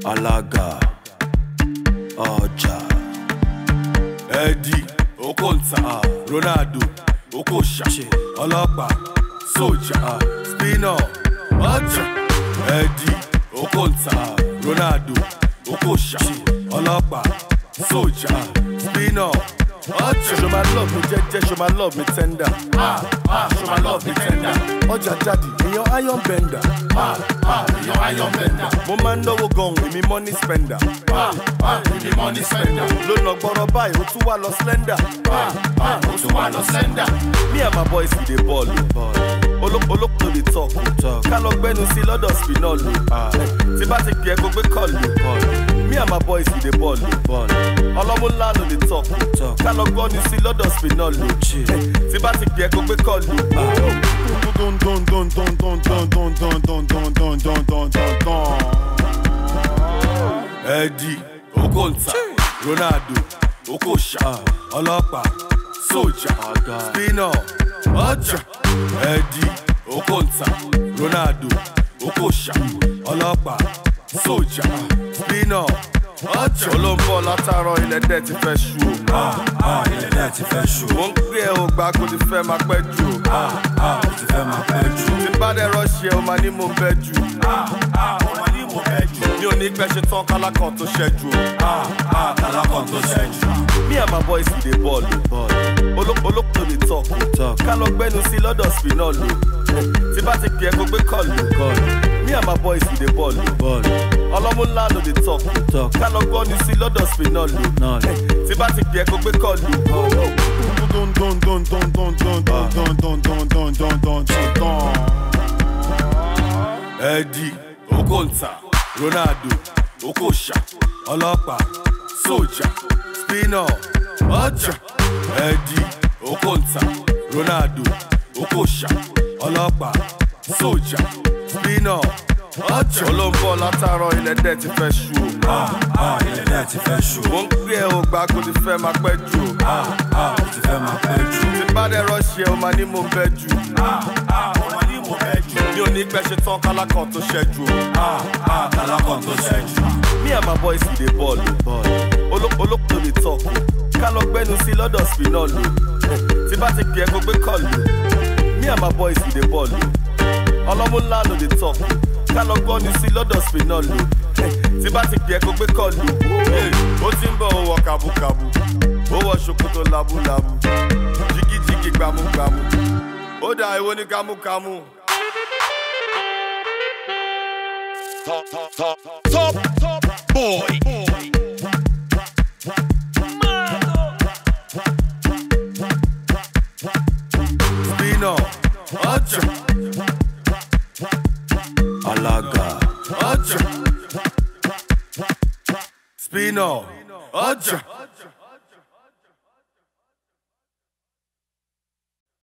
alága ọjà Eddie Okonta Ronaldo Okocha ọlọ́pàá sójà spinner ọjà Eddie Okonta Ronaldo Okocha ọlọ́pàá sójà spinner ọjà. Show my love mi jẹ́jẹ́ show my love mi tender. Ah, ah, show my love mi tender. Ọjà jáde èèyàn iron bender. Ah, ah, èèyàn iron bender. Mo máa ń náwó gan èmi money spender. Ah, ah, èmi money spender. Ló nà gbọ́rọ̀ báyìí ó tún wá lọ slender. Ah, ah, ó tún wá lọ slender. Me and my boys we dey ball o. Olóko dey talk o. Ká lọ gbẹ́nu sí lọ́dọ̀ spinall o. Tí bá ti gbé ẹ kó gbé kọ́ọ̀lù o. Me and my boys we dey ball o. Ọlọ́mú ńlá ló dey talk o. Ká lọ gbọ́nu sí lọ́dọ̀ spinall o. Tí bá ti gbé ẹ kó gbé kọ́ọ̀lù o. Eddie Okonta Ronaldo Okocha ọlọ́pàá sójà spinner ọjà Eddie Okonta Ronaldo Okocha ọlọ́pàá sójà spinner ọjà olóńbọ̀ látàárọ̀ ilẹ̀ dẹ̀ ti fẹ́ ṣú o. ilẹ̀ náà ti fẹ́ ṣù mo ń pè ẹ́ o gbà kó ti fẹ́ máa pẹ́ jù o. ó ti fẹ́ máa pẹ́ jù. tí bá dẹ̀ rọ́ọ̀ṣì ẹ̀ o máa ní mo ń bẹ́ jù. mi ò ní pẹ́ ṣe tán kálákàn tó ṣẹ́jú o. alákàn tó ṣẹ́jú. Me and my boys we dey ball o. Olóko dey talk o. Ká lọ gbẹ́nu sí lọ́dọ̀ spinall o. Tí bá ti gbé ẹ kó gbé kọ́ọ̀lù o. Me and my boys we dey ball o. Ọlọ́mú ńlá ló dey talk o. Ká lọ gbọ́nu sí lọ́dọ̀ spinall o. Tí bá ti gbé ẹ kó gbé kọ́ọ̀lù o. Eddie Okonta Ronaldo Okocha ọlọ́pàá sójà spinner ọjà Eddie Okonta Ronaldo Okocha ọlọ́pàá sójà spinner ọjà olóńbọ̀ látàárọ̀ ilẹ̀ dẹ̀ ti fẹ́ ṣú o. ilẹ̀ náà ti fẹ́ ṣù. mo ń pè ẹ́ o gbà kó ti fẹ́ máa pẹ́ jù o. ó ti fẹ́ máa pẹ́ jù. tí bá dẹ̀ rọ́ọ̀ṣì ẹ̀ o máa ní mo ń bẹ́ jù. mi ò ní pẹ́ ṣe tán kálákàn tó ṣẹ́jú o. alákàn tó ṣẹ́jú. Me and my boys we dey ball o. Olóko dey talk o. Ká lọ gbẹ́nu sí lọ́dọ̀ spinall o. Tí bá ti gbé ẹ kó gbé kọ́ọ̀lù o. Me and my boys we dey ball o. Ọlọ́mú ńlá ló dey talk o. Ká lọ gbọ́nu sí lọ́dọ̀ spinall o. Tí bá ti gbé ẹ kó gbé kọ́ọ̀lù o. Ó ti ń bọ̀ ó wọ kàbúkàbú. Ó wọ ṣòkòtò labúlabú. Jigijigi gbàmúgbàmú. Ó dà èwo ní kámúkámú. top, top, top, top, top boy. Spinall ọjà alága ọjà. Spinall ọjà.